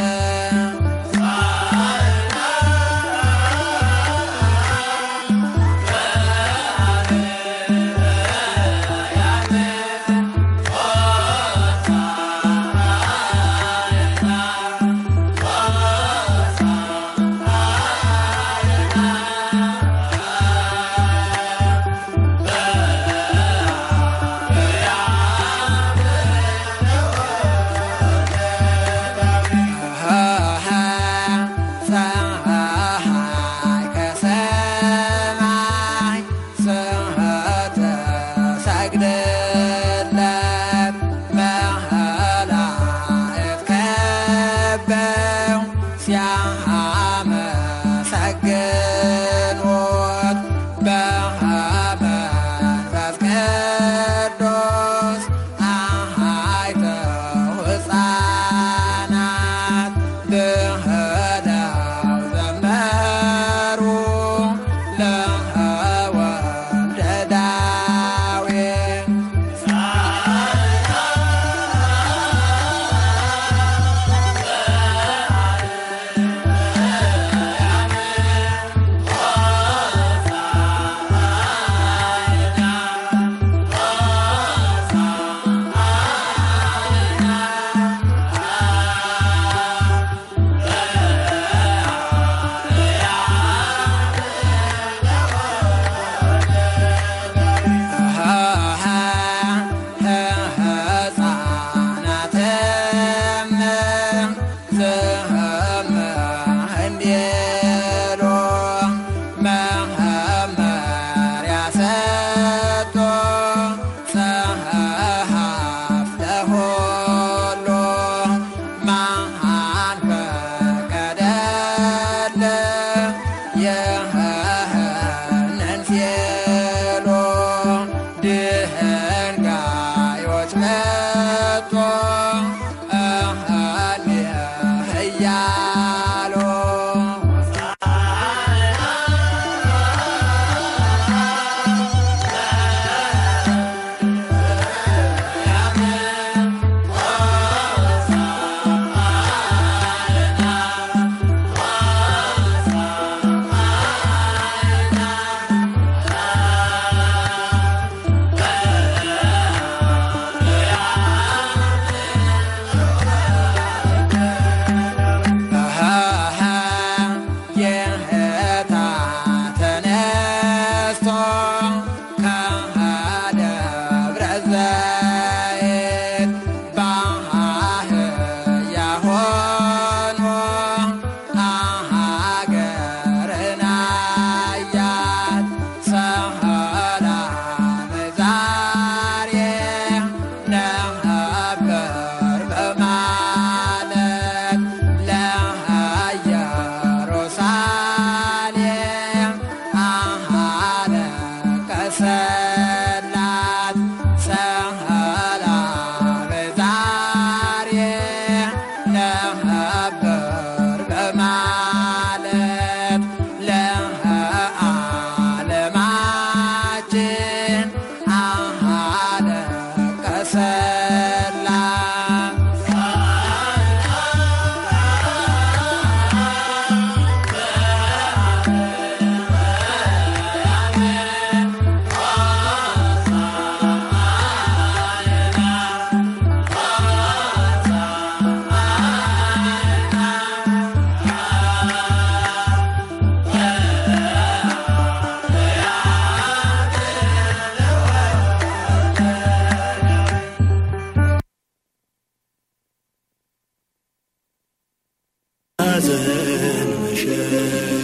ሐዘን መሸሻ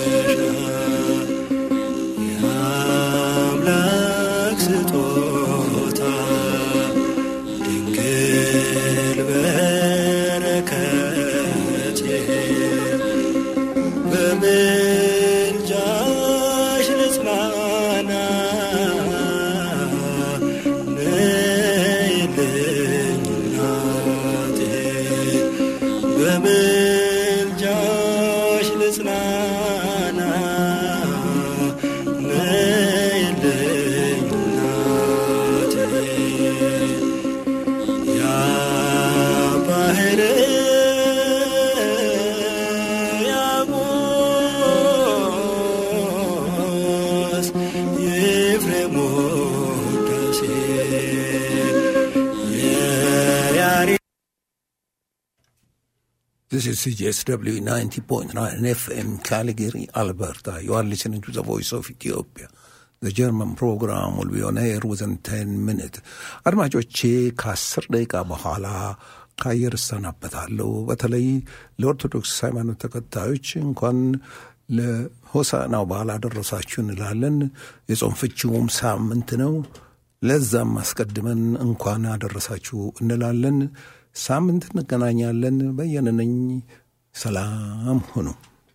የአምላክ ስጦታ ድንግል በረከቴ በምልጃሽ ልጽናና ነይልኝ እናቴ በምልጃሽ ልጽናና ነይልኝ እናቴ ያ ባህር ያቦስ የኤፍሬም ውዳሴ የያሬ This is CJSW 90.9 FM, Calgary, Alberta. You are listening to the voice of Ethiopia. The German program will be on air within 10 minutes. አድማጮቼ ከአስር ደቂቃ በኋላ ከአየር እሰናበታለሁ። በተለይ ለኦርቶዶክስ ሃይማኖት ተከታዮች እንኳን ለሆሳናው በዓል አደረሳችሁ እንላለን። የጾም ፍቺውም ሳምንት ነው። ለዛም አስቀድመን እንኳን አደረሳችሁ እንላለን። ሳምንት እንገናኛለን። በየነ ነኝ። ሰላም ሁኑ።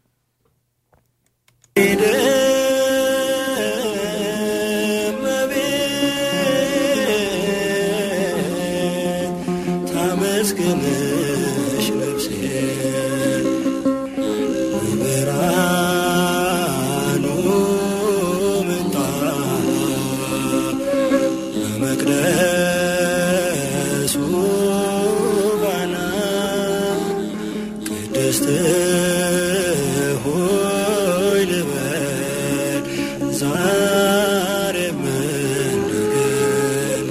ታመስግንሽ ነፍሴ በብርሃኑ ምንጣፍ በመቅደሱ ባና ቅድስት ሆይ ልበል ዛሬም እንደገና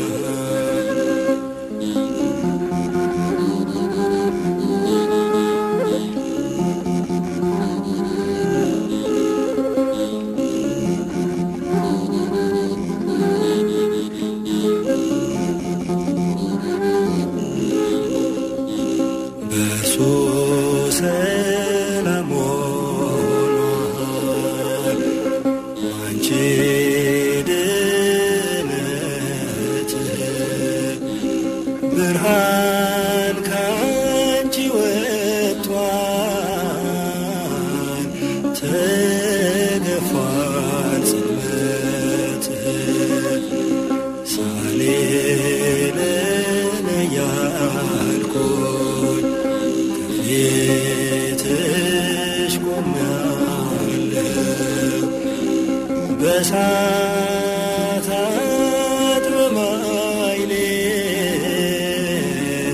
በእርሱ ሰላም ሆኗል አንቺ ድነት ብርሃን ካንቺ ወጥቷል ተገፏል ጽልመት ሳሌልን እያልኩኝ ከፊትሽ ቆሜያለሁ በሳታት በማይሌት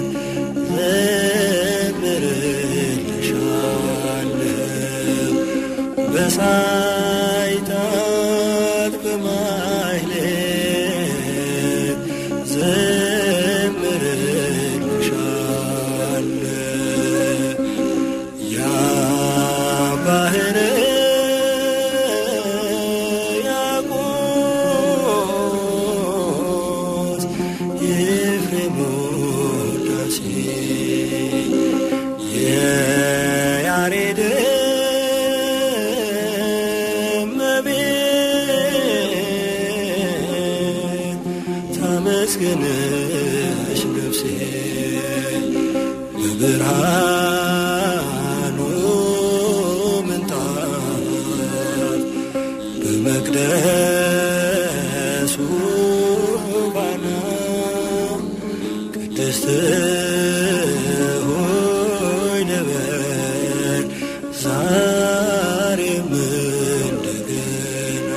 ዘምርልሻለሁ በሳይታት በማይሌት ዘምርልሻለሁ ያ ባህር ያቆስ የኤፍሬም ውዳሴ የያሬድ እመቤት ታመስግንሽ ነፍሴ በብርሃኑ ምንጣፍ በመቅደሱ ባና ቅድስት ሆይ ልበል ዛሬም እንደገና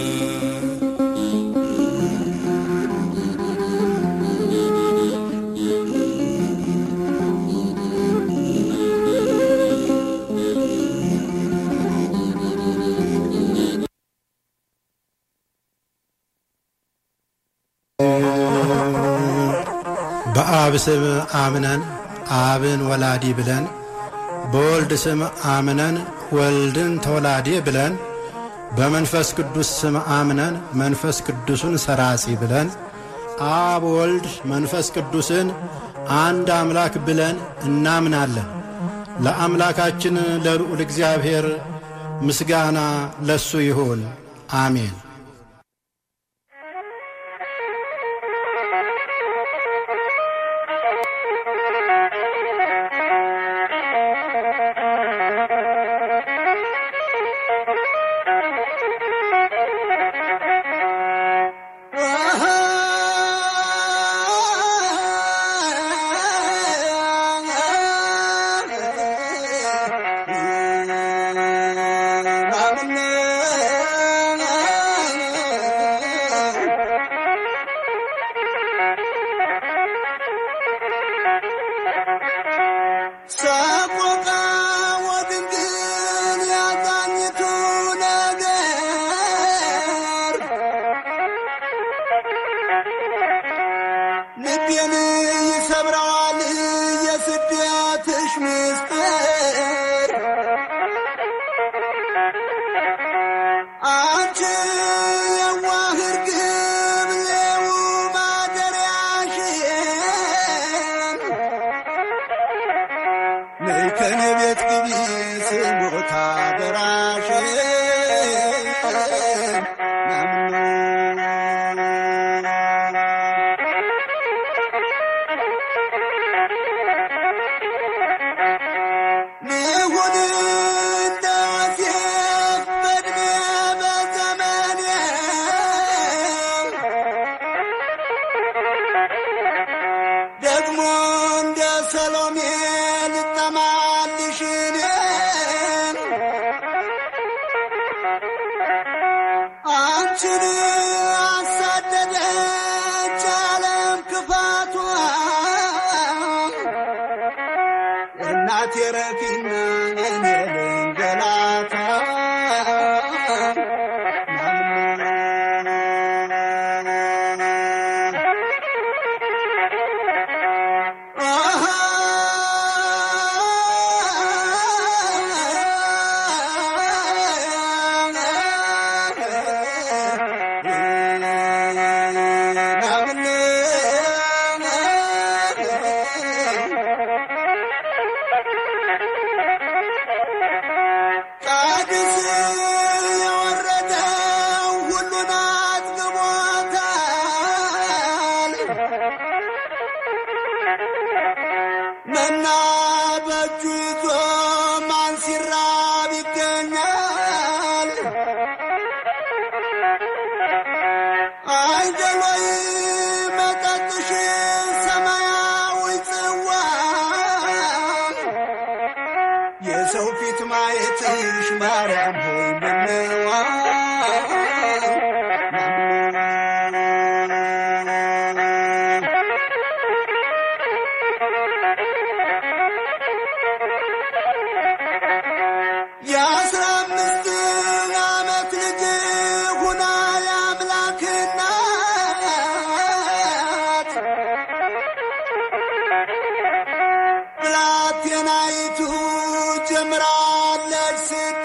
በአብ ስም አምነን አብን ወላዲ ብለን በወልድ ስም አምነን ወልድን ተወላዲ ብለን በመንፈስ ቅዱስ ስም አምነን መንፈስ ቅዱስን ሰራጺ ብለን አብ ወልድ መንፈስ ቅዱስን አንድ አምላክ ብለን እናምናለን። ለአምላካችን ለልዑል እግዚአብሔር ምስጋና ለሱ ይሁን፣ አሜን። ሰቆቃ ወድንግል ያዛኝቱ ነገር ልቤን ይሰብረዋል የስደትሽ ምስጢር አንቺ የዋህ እርግብ የው ማደሪያሽን ነይ ከኔ ቤት ግቢ ስሞታ ደራሽን ልሁን እንደ ዮሴፍ በዕድሜ በዘመኔ ደግሞ እንደ ሰሎሜ ልጠማልሽ እኔን አንቺን አሳደደች ዓለም ክፋቷ እናቴ ረፊና እኔ ልንገላታ ቃድስ የወረደው ሁሉን አጥግቦታል። መና በእጁ ይዞ ማን ሲራብ ይገኛል? አይደሎይ መጠጥሽ ሰማያዊ ጽዋ የሰው ፊት ማየትሽ ማርያም ሆይ ምነዋ የአስራ አምስት ዓመት ልጅ ሁና የአምላክ እናት ብላቴናይቱ ጀምራለች ስደት